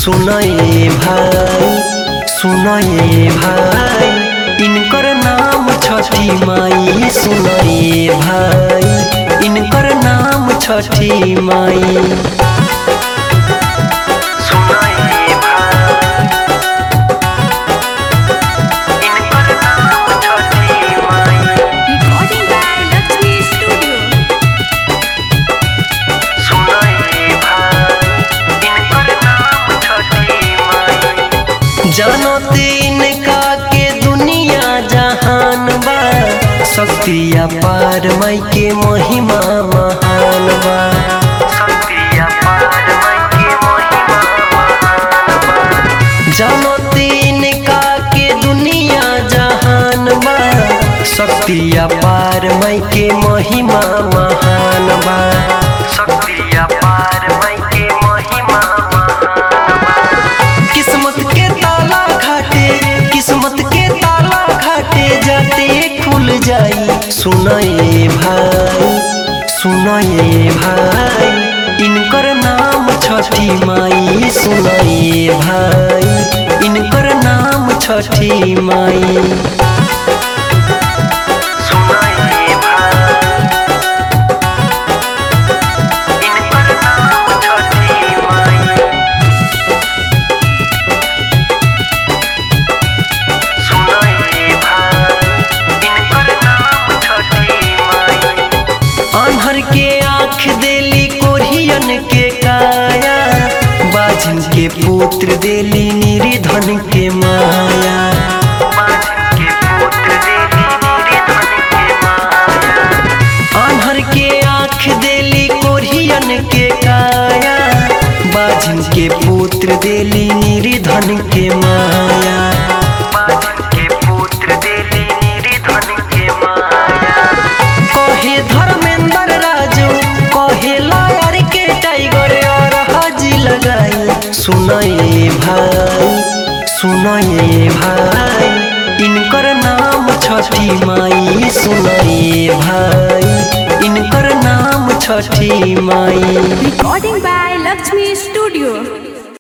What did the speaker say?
सुनए भाई सुनए भाई इनकर नाम छठी माई सुनए भाई इनकर नाम छठी माई सुनए भाई इनकर नाम छठी माई Recording by Lakshmi Studio. सुनए भाई इनकर नाम छठी माई जानो तिनका के दुनिया जहान बा शक्तिया पार माई के महिमा महान बा शक्तिया पार माई के महिमा महान बा जानो तिनका के दुनिया जहान बा शक्तिया पार माई के महिमा महान बा शक्तिया पार माई के महिमा महान बा किस्मत के ताला घाटे किस्मत के ताला घाटे जाते खुल जाई सुनए भाई सुनए भाई इनकर नाम छठी माई सुनए भाई इनकर नाम छठी माई सुनए भाई इनकर नाम छठी माई सुनए भाई इनकर नाम छठी माई अनहर के आँख देली कोरियन के काया बाझन के पुत्र देली निर्धन के माया बाझन के पुत्र देली निर्धन के माया अनहर के आँख देली कोरियन के काया बाझन के पुत्र देली निर्धन के माया बाझन के पुत्र देली निर्धन के माया कहे धर्मेंद्र राजू कहे लायर के टाइगर और हाजी लगाई सुनए भाई सुनए भाई इनकर नाम छठी माई सुनए भाई इनकर नाम छठी माई Recording by Lakshmi Studio.